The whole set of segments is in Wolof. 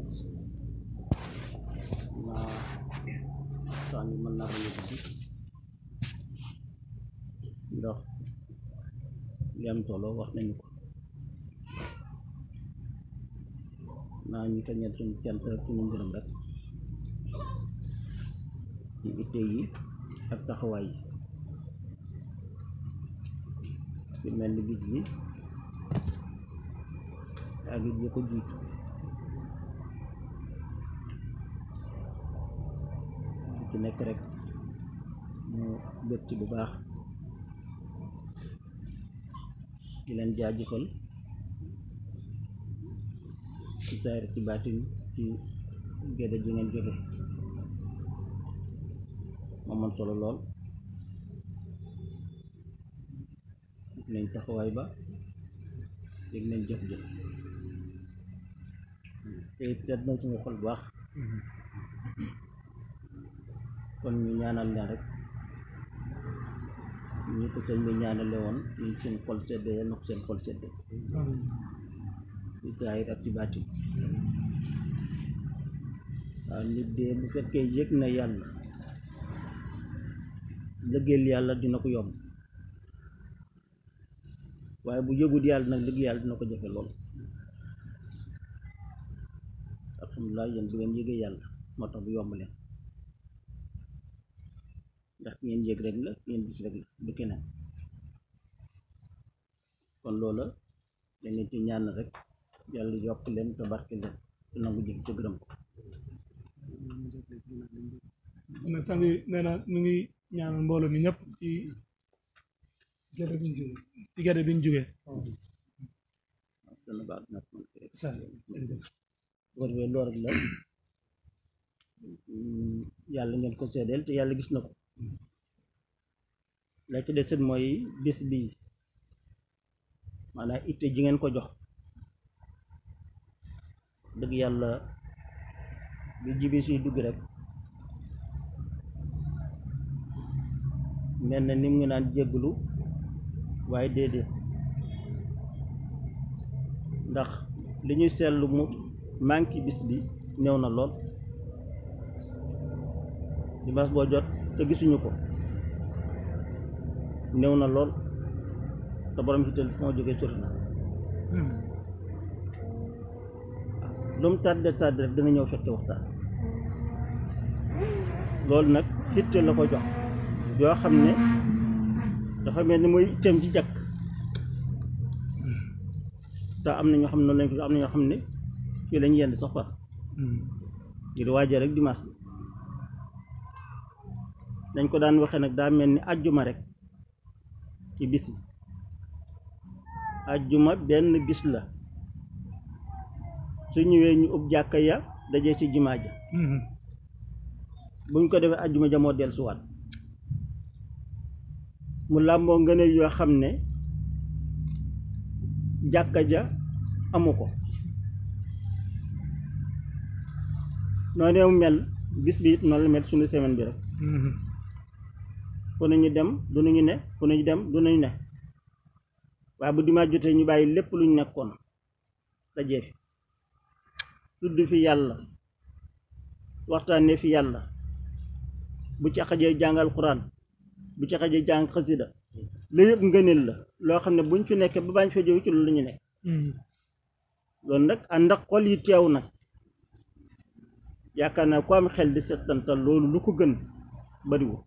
naa saa ngi mën naa bañ a guddi ndax li am solo wax nañu ko naa ñu kañal suñu cant rek suñu ngërëm rek ci itte yi ak taxawaay yi ci mel ni bis bi ak it yi ko jiitu lu ci nekk rek ñu bët ci bu baax di leen jaajëfal ci saayir ci baatin ci gédé ji ngeen jóge moom man solo lool gis nañ taxawaay ba dégg nañ jëf jëf te it seet na suñu xol bu baax kon ñu ñaanal leen rek ñu ko sëñ bi ñaanale woon ñu seen xol sedde yal na ko seen xol sedde ci saayir ak ci baatin waaw nit de bu fekkee yëg na yàlla lëggeel yàlla dina ko yomb waaye bu yëgut yàlla nag lëgg yàlla dina ko jafe lool alhamdulilah yéen bu ngeen yëgee yàlla moo tax bu yomb leen ndax ngeen yëg rek la ngeen gis rek la du keneen kon loola dañ leen ci ñaan rek yàlla yokk leen te barke leen te nangu jëf ca gërëm ko na sang bi nee na mu ngi ñaanal mbooloo mi ñëpp ci gerte bi ñu jógee ci gerte bi ñu jógee dana baax nag man kay sa jërëjëf bu ko defee loolu rek la mm, yàlla ngeen ko seedeel te yàlla gis na ko la ci desit mooy bis bi maanaam itte ji ngeen ko jox dëgg yàlla bi jibi siy dugg rek mel na ni mu ngi naan jégglu waaye déedéet ndax li ñuy seetlu mu manqué bis bi néew na lool dimanche boo jot te gisuñu ko néew na lool te borom si tel moo jógee sori na lu mu tàdde tàdde rek dina ñëw fekke waxtaan loolu nag itte la ko jox yoo xam ne dafa mel ni muy itteem ci jàkk te am na ñoo xam ne noonu lañ ko am na ñoo xam ne fii lañ yenn sax far ngir waajee rek dimanche bi dañ ko daan waxee nag daa mel ni ajjuma rek ci bis yi ajjuma benn bis la su ñëwee ñu ub jàkka ya dajee ci jumaa ja buñ ko defee ajjuma ja moo dellusiwaat mu làmboo ngëneel yoo xam ne jàkka ja amu ko noonu mu mel bis bi it noonu la mel suñu semaine bi rek fu nañu dem du nañu ne fu nañu dem du nañu ne waaye bu dimanche jotee ñu bàyyi lépp luñ nekkoon dajee fi tudd fi yàlla waxtaanee fi yàlla bu ci xajee jàngal quran bu ci xajee jàng xasida lu yëpp ngëneel la loo xam ne buñ fi nekkee ba bañ fa jóge ci loolu la ñu nekk loolu nag ànd ak xol yi teew nag yaakaar naa ku am xel di settantal loolu lu ko gën bariwul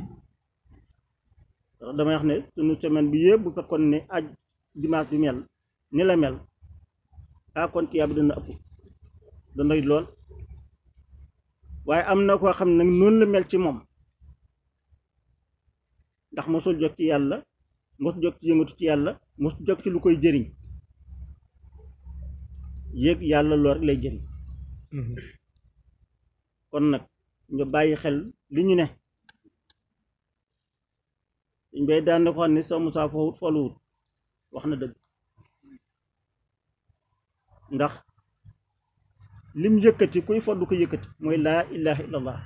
ndax damay wax ne sunu semaine bi yëpp bu fekkoon ne aj dimanche bi mel ni la mel ah kon tiyaab dana ëpp dana lool waaye am na koo xam ne nag noonu la mel ci moom ndax mosul jóg ci yàlla mosul jóg ci yëngatu ci yàlla mosul jóg ci lu koy jëriñ yéeg yàlla lool rek lay jëriñ kon nag ñu bàyyi xel li ñu ne dañ bay daan na ko xam ne sa Musaa fawut foluwut wax na dëgg ndax lim yëkkati kuy foddu ko yëkkati mooy laa ilaha illallah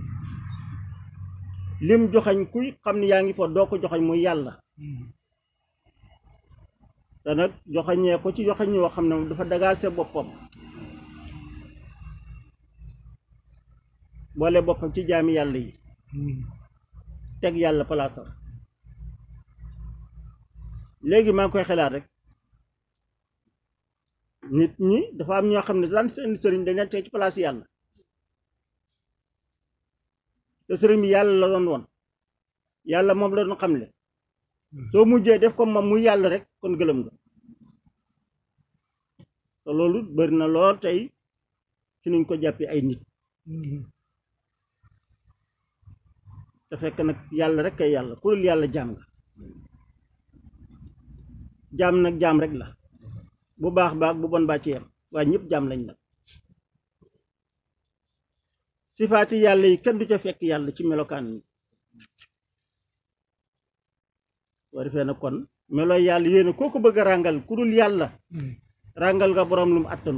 lim joxañ kuy xam ne yaa ngi fa doo ko joxañ muy yàlla te nag joxañee ko ci joxañ yoo xam ne moom dafa dagaase boppam boole boppam ci jaami yàlla yi teg yàlla palaasam léegi maa ngi koy xelaat rek nit ñi dafa am ñoo xam ne daan seen sëriñ dañ leen teg ci place yàlla te sëriñ bi yàlla la doon woon yàlla moom la doon xamle soo mujjee def ko moom muy yàlla rek kon gëlëm nga te loolu bëri na lool tey ci nuñ ko jàppee ay nit te fekk nag yàlla rek kay yàlla ku dul yàlla jaam nga jaam nag jaam rek la bu baax baax bu bon baa ci yem waaye ñëpp jaam lañ nag sifaati yàlla yi kenn du ca fekk yàlla ci melokaan yi soo defee na kon melo yàlla yéena koo ko bëgg a ràngal ku dul yàlla ràngal nga boroom lu mu attanu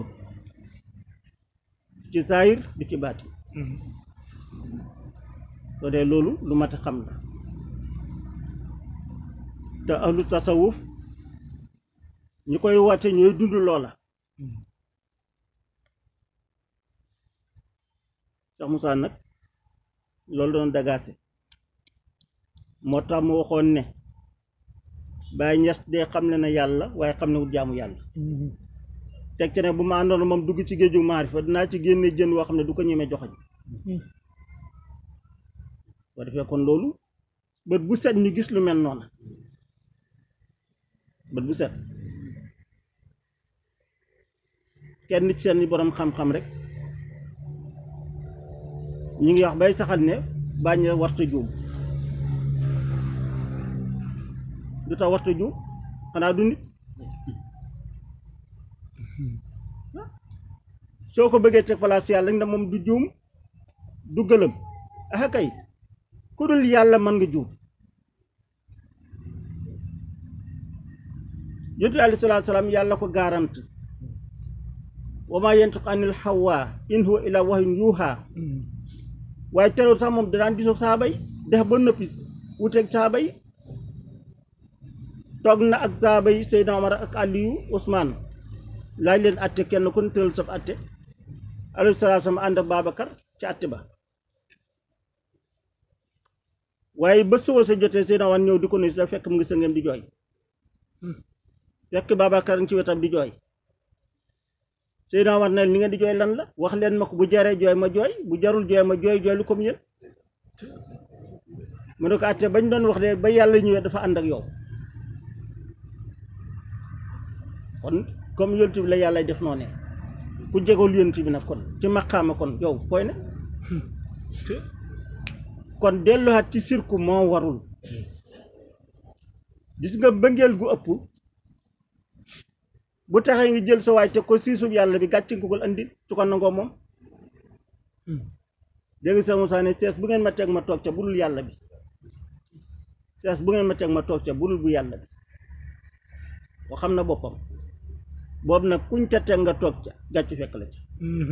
ci saayir du ci baati soo dee loolu lu mat a xam la te ahlu tasawuf ñi koy woote ñooy dund loola Cheikh Moussa nag loolu doon dagaase moo tax mu waxoon ne Baay Ñas dee xam ne na yàlla waaye xam ne wut jaamu yàlla teg ci ne bu ma àndoon moom dugg ci géeju maarifa dinaa ci génne jën woo xam ne du ko ñemee joxañ boo defee kon loolu bët bu set ñu gis lu mel noona bët bu set kenn ci seen borom xam-xam rek ñu ngi wax bay saxal ne bañ a warta juum du tax warta juum xanaa du nit soo ko bëggee teg place yàlla nga moom du juum du gëlëm ah kay ku dul yàlla mën nga juum yonent alayhi salaatu salaam yàlla ko garante wa maa yantiqu anil hawaa in huwa illaa wahyun yuuhaa waaye teewul sax moom danaan gisoo saaba yi def ba nëppi wuteeg saaba yi toog na ak saaba yi Seydina Omar ak Aliyu Ousmane laaj leen atte kenn ku ne tëral sab atte alayhi salaatu salaam ànd ak Babacar ci atte ba waaye ba suba sa jotee Seydina Omar ñëw di ko nuyu da fekk mu ngi sëngam di jooy fekk Babacar ngi ci wetam di jooy Seydina Omar ne li ngeen di jooy lan la wax leen ma ko bu jaree jooy ma jooy bu jarul jooy ma jooy jooy lu comme yéen mu ne ko àtte bañ doon wax de ba yàlla ñëwee dafa ànd ak yow kon comme yonent bi la yàlla def noo ne ku jegul yonent bi nag kon ci maqaama kon yow fooy ne kon delluwaat ci sirku moo warul gis nga bëngeel gu ëpp bu taxee ngi jël sa waay te ko siisub yàlla bi gàcc nga ko andi su ko nangoo moom dégg sa Moussa ne sees bu ngeen ma teg ma toog ca budul yàlla bi sees bu ngeen ma teg ma toog ca budul bu yàlla bi boo xam na boppam boobu nag kuñ ca teg nga toog ca gàcc fekk la ca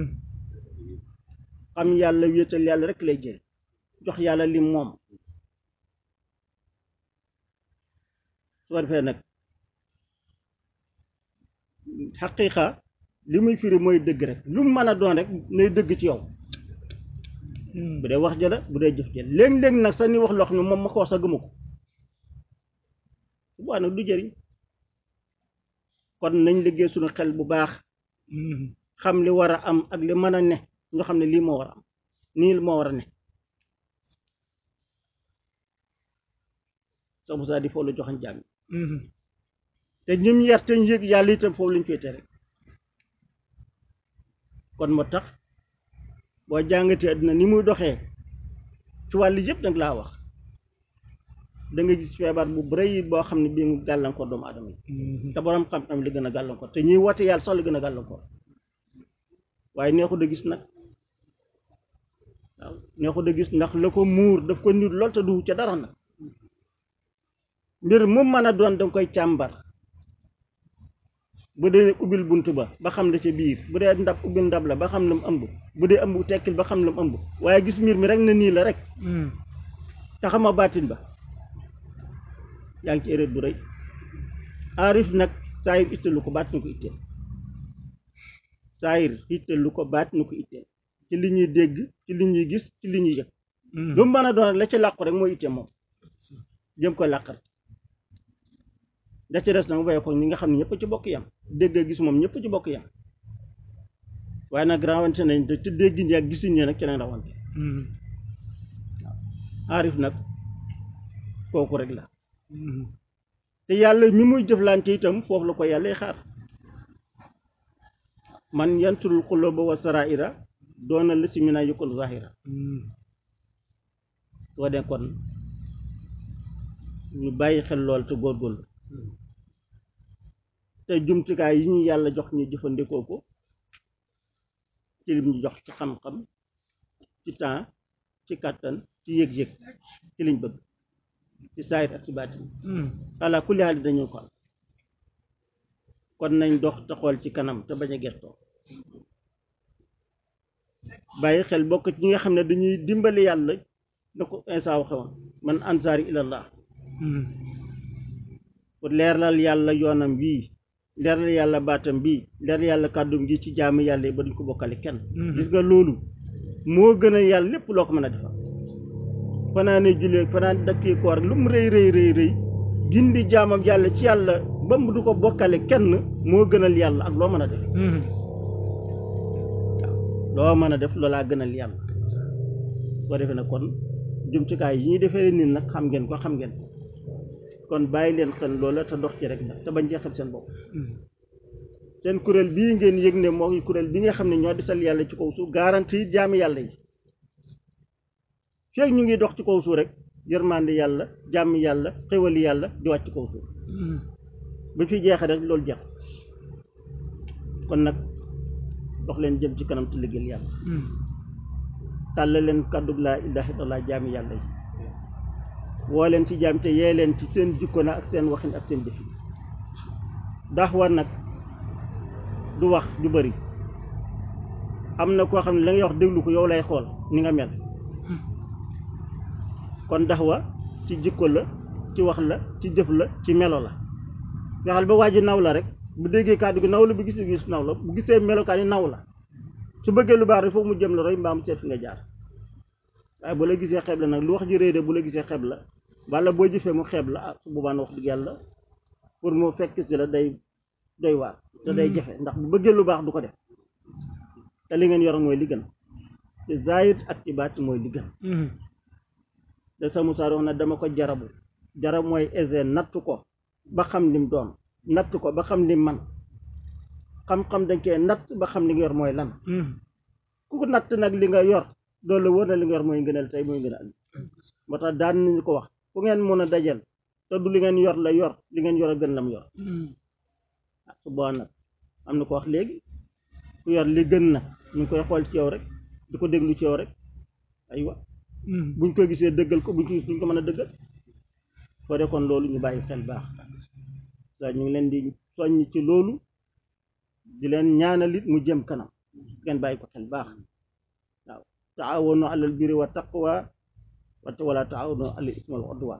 xam yàlla wéetal yàlla rek lay jël jox yàlla li moom su ko defee nag xaqiiqa li muy firi mooy dëgg rek lu mu mën a doon rek nay dëgg ci yow bu dee wax jëla bu dee jëf jël léeg-léeg nag sax ni wax loo xam ne moom ma ko wax sa gëmu ko bu baax nag du jëriñ kon nañ liggéey suñu xel bu baax xam li war a am ak li mën a ne nga xam ne lii moo war a am nii moo war a ne sax bu saa di foofu la joxañ jaam te ñim yar te ñu yëg yàlla itam foofu lañ féete rek kon moo tax boo jàngatee àddina ni muy doxee ci wàllu yëpp nag laa wax da nga gis feebar bu bëri boo xam ne bii mu gàllankoor doomu aadama yi te borom xam-xam li gën a gàllankoor te ñuy woote yàlla sax la gën a gàllankoor waaye neexu da gis nag waaw neexu da gis ndax la ko muur daf ko nit lool te du ca dara nag mbir mu mën a doon danga koy càmbar bu dee ubbil bunt ba ba xam la ca biir bu dee ndab ubbil ndab la ba xam la mu ëmb bu dee ëmb tekkil ba xam la mu ëmb waaye gis mbir mi rek na nii la rek te xama baatin ba yaa ngi ci erreur bu rëy aarif nag saayir itteel lu ko baat nu ko itteel saayir itteel lu ko baat nu ko itteel ci li ñuy dégg ci li ñuy gis ci li ñuy yëg lu mu mën a doon la ci làqu rek mooy itte moom jëm ko làqal da ci des nag mu bàyyi ko ñi nga xam ne ñëpp ci bokk yam dégg ak gis moom ñëpp ci bokk yam waaye nag rawante nañ te dégg ñi ak gisuñ ñi nag ci lañ rawante aarif nag kooku rek la te yàlla mi muy jëflante itam foofu la ko yàlla xaar man yanturul xuluba wa saraira doona la si mina yukul zahira soo dee kon ñu bàyyi xel lool te góorgóorlu te jumtukaay yi ñu yàlla jox ñu jëfandikoo ko ci lim ñu jox ci xam-xam ci temps ci kàttan ci yëg-yëg ci liñ bëgg ci saayir ak ci baatin ala kulli haal dañu ko am kon nañ dox te xool ci kanam te bañ a gertoo bàyyi xel bokk ci ñi nga xam ne dañuy dimbali yàlla na ko Isaa waxe woon man ansaari ilallah pour leeral yàlla yoonam bii leeral yàlla baatam bii leeral yàlla kàddum gi ci jaamu yàlla yi ba duñ ko bokkale kenn gis nga loolu moo gën a yàlla lépp loo ko mën a defal fanaane jullee fanaan dakki koor lu mu rëy rëy rëy rëy gindi jaamam yàlla ci yàlla ba mu du ko bokkale kenn moo gënal yàlla ak loo mën a def loo mën a def loolaa gënal yàlla boo defee nag kon jumtukaay yi ñuy defee nit nag xam ngeen ko xam ngeen ko kon bàyyi leen xel loola te dox ci rek nag te bañ cee xel seen bopp seen kuréel bii ngeen yëg ne moo kuréel bi nga xam ne ñoo desal yàlla ci kaw suuf garanti jaami yàlla yi feeg ñu ngi dox ci kaw suuf rek yërmande yàlla jàmm yàlla xéwali yàlla di wàcc ci kaw suuf ba fi jeexee rek loolu jeex kon nag dox leen jëm ci kanam te liggéeyal yàlla tàll leen kàddu laa ilaaha illallaah jaami yàlla yi woo leen ci jaam te yee leen ci seen jikko na ak seen waxin ak seen jëfin ndax war nag du wax du bëri am na koo xam ne la ngay wax déglu ko yow lay xool ni nga mel kon dax wa ci jikko la ci wax la ci jëf la ci melo la fexeel ba waa ji naw la rek bu déggee kàddu gi naw la bu gisee gis naw la bu gisee melokaan yi naw la su bëggee lu baax rek foofu mu jëm la roy mbaa mu seet fi nga jaar waaye bu la gisee xeeb la nag lu wax ji réy de bu la gisee xeeb la walla boo jëfee mu xeeb la ah su boobaa wax dëgg yàlla pour mu fekk si la day doy waar te day jafe ndax bu bëggee lu baax du ko def te li ngeen yor mooy li gën te zaahir ak ci baat mooy li gën te sa Musaa wax na dama ko jarabu jarab mooy ese natt ko ba xam lim doon natt ko ba xam lim man xam-xam dañ koy natt ba xam li nga yor mooy lan ku ko natt nag li nga yor loolu la wër na li nga yor mooy ngëneel tey mooy ngëneel moo tax daan nañu ko wax fu ngeen mën a dajal te du li ngeen yor la yor li ngeen yor a gën lam yor ah su boobaa nag am na ko wax léegi ku yor li gën na ñu ngi koy xool ci yow rek di ko déglu ci yow rek aywa buñ ko gisee dëggal ko buñ ko gis duñ ko mën a dëggal soo dee kon loolu ñu bàyyi xel baax sa ñu ngi leen di soññ ci loolu di leen ñaanal it mu jëm kanam ngeen bàyyi ko xel baax waaw taawanu alal birri wa taqwa wante wala taawanu alal ismi wal udwan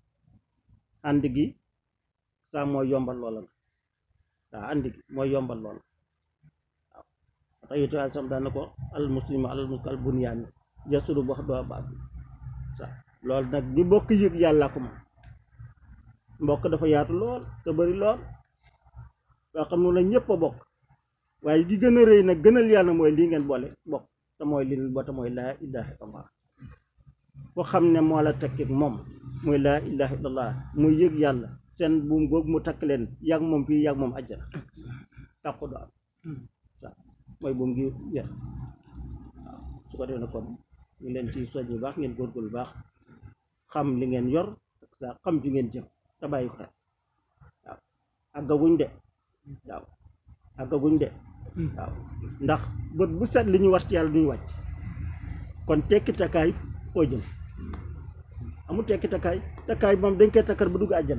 ànd gi saa mooy yombal loola la waaw ànd gi mooy yombal loola waaw tax yétu al sam daana ko al muslimu alal muslim al bunyaani yasuru wax doo baat sa loolu nag ñu bokk yëg yàlla ko moom mbokk dafa yaatu lool te bari lool yoo xam ne la ñëpp a bokk waaye gi gën a rëy nag gënal yàlla mooy lii ngeen boole bokk te mooy li bo te mooy laa ilaha illallah foo xam ne moo la tekkit moom mooy laa ilaha illallah muy yëg yàlla seen buum googu mu takk leen yàgg moom fii yàgg moom àjjana tàqu du am waaw mooy buum gi yér waaw su ko defee na kon ñu leen ci soñ bu baax ngeen góorgóorlu baax xam li ngeen yor ak sa xam fi ngeen jëm te bàyyi ko xel waaw àggaguñ de waaw àggaguñ de waaw ndax bët bu set li ñu war ci yàlla duñu wàcc kon tekki takkaay foo jëm amul tekki takkaay takkaay moom dañ koy takkar ba dugg àjjana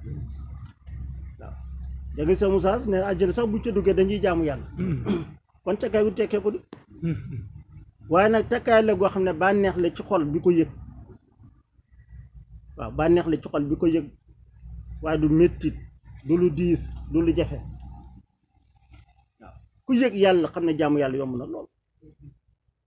waaw da nga sa Musaa ne àjjana sax buñ ca duggee dañuy jaamu yàlla kon takkaay bu tekkee ko di waaye nag takkaay la goo xam ne bànneex la ci xol bi ko yëg waaw bànneex la ci xol bi ko yëg waaye du mettit du lu diis du lu jafe waaw ku yëg yàlla xam ne jaamu yàlla yomb na lool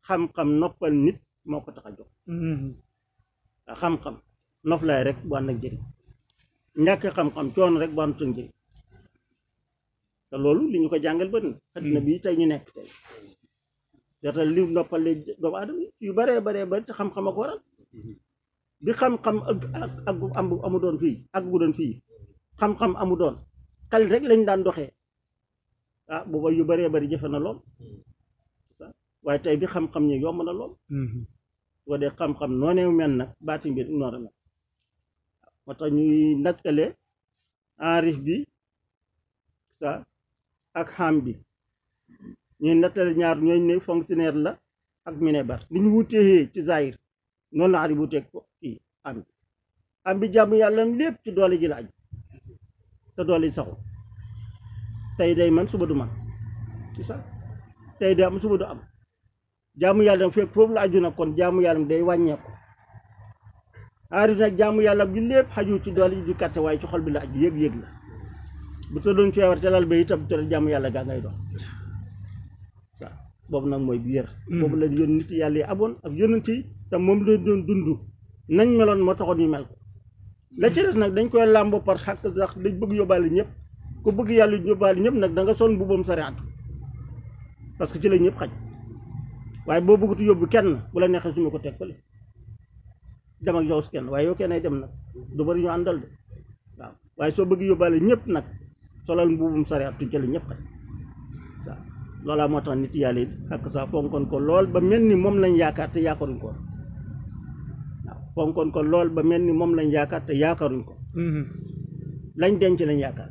xam-xam noppal nit moo ko tax a jóg waaw xam-xam noflaay rek bu ànd ak njëriñ ñàkk xam-xam coono rek bu ànd ak njëriñ te loolu li ñu ko jàngal bëri na àddina bi tey ñu nekk tey jota li noppale doomu aadama yi yu baree baree bari te xam-xam ak waral bi xam-xam ak ak ak am amu doon fii ak bu doon fii xam-xam amu doon xel rek lañ daan doxee ah booba yu baree bari jëfe na lool waaye tey bi xam-xam ñi yomb na lool boo dee xam-xam noonee mel nag baati mbir noonu mel moo tax ñuy nattale enrif bi sa ak xam bi ñuy nattale ñaar ñooñ ne fonctionnaire la ak minebar li ñu wutee ci zahir noonu la arif wuteeg ko kii am bi am bi jàmm yàlla lépp ci doole ji la aju te doole ji saxul tey day man suba du man ci sax tey day am suba du am jaamu yàlla fekk foofu la aju nag kon jaamu yàlla day wàññeeku aarif nag jaamu yàlla bi lépp xaju ci doole ji di kàtte waaye ci xol bi la aju yëg-yëg la bu ta doon feebar te lal ba itam te jaamu yàlla gaa ngay dox waaw boobu nag mooy bi yër boobu la yoon nit yàlla yi aboon ak yonent yi te moom la doon dund nañ meloon moo taxoon ñu mel ko la ci des nag dañ koy làmbo par xàq sax dañ bëgg yóbbaale ñëpp ku bëgg yàlla yóbbaale ñëpp nag da nga son mbubbam sariatu parce que ci la ñëpp xaj waaye boo bëggatu yóbbu kenn bu la neexee suma ko teg fële dem ak yow si kenn waaye yow kenn ay dem nag du bari ñu àndal de waaw waaye soo bëgg yóbbaale ñëpp nag solal mbubbum sariatu ci la ñëpp xaj waaw loolaa moo tax nit yàlla yi ak sa fonkoon ko lool ba mel ni moom lañ yaakaar te yaakaaruñ ko waaw fonkoon ko lool ba mel ni moom lañ yaakaar te yaakaaruñ ko lañ denc lañ yaakaar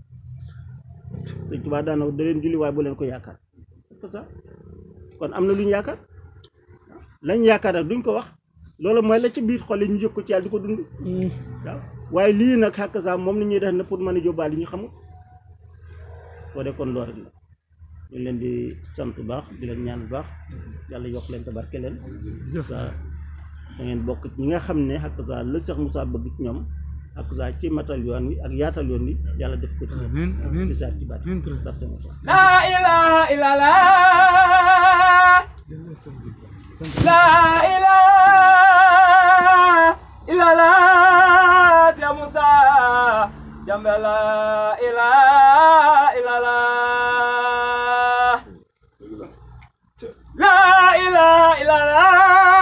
Sëñ Tuubaa daana da leen julli waaye bu leen ko yaakaar c'est ça kon am na lu ñu yaakaar lañ yaakaar nag duñ ko wax loolu mooy la ci biir xol yi ñu jëkk ko ci yàlla di ko dund waaw waaye lii nag xàkk saa moom la ñuy def ne pour mën a jóbbaale ñu xamul soo de kon loolu rek la ñu leen di sant bu baax di leen ñaan bu baax yàlla yokk leen te barke leen sa da ngeen bokk ci ñi nga xam ne xàkk saa la Cheikh Moussa bëgg ci ñoom xàkk saa ci matal yoon wi ak yaatal yoon wi yàlla def ko ci amiin amiin ci saat ci baat daf seen La ilaha illallah La ilaha illallah Ya Musa Jambe la ilaha illallah La ilaha illallah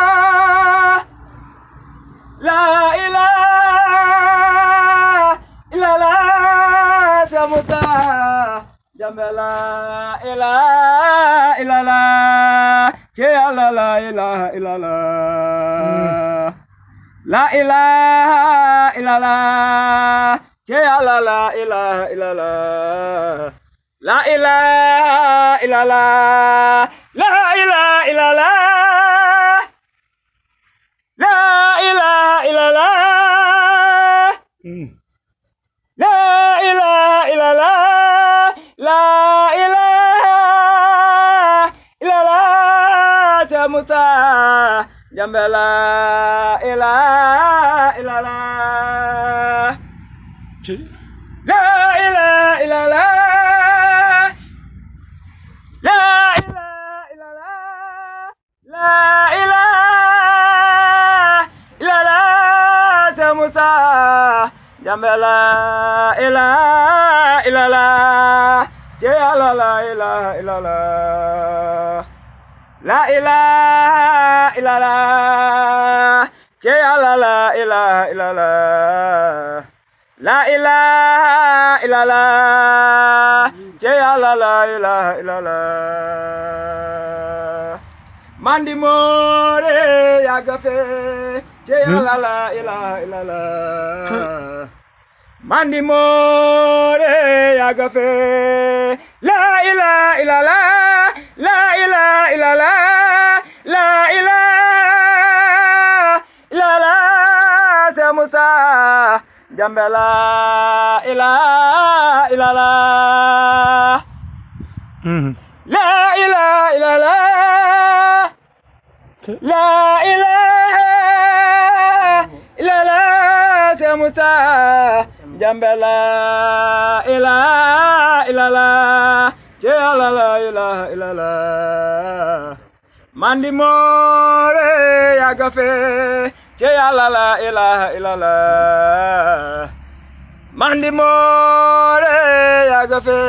La ilaha illallah Ya Musa Jambe la ilaha illallah Ya la la ilaha illallah La ilaha illallah Ya la la ilaha illallah La ilaha illallah La ilaha illallah La ilaha illallah La ilaha illallah La ilaha illallah Sa Musa Jambe la ilaha illallah La ilaha illallah La ilaha illallah La ilaha illallah Sa Musa Jambe la ilaha illallah Ya la la ilaha illallah La ilaha illallah Ya la la ilaha illallah La ilaha illallah Ya la la ilaha illallah Mandi more ya gafe Ya la la ilaha illallah Mandi more ya gafe La ilaha illallah La ilaha illallah La ilaha illallah Sa Musa Jambe la ilaha illallah La ilaha illallah La ilaha illallah Sa Musa Jambe la ilaha illallah Ya la la ilaha illallah mandi moore yàgga fe ci yàlla la ilaha illallah mandi moore yàgga fe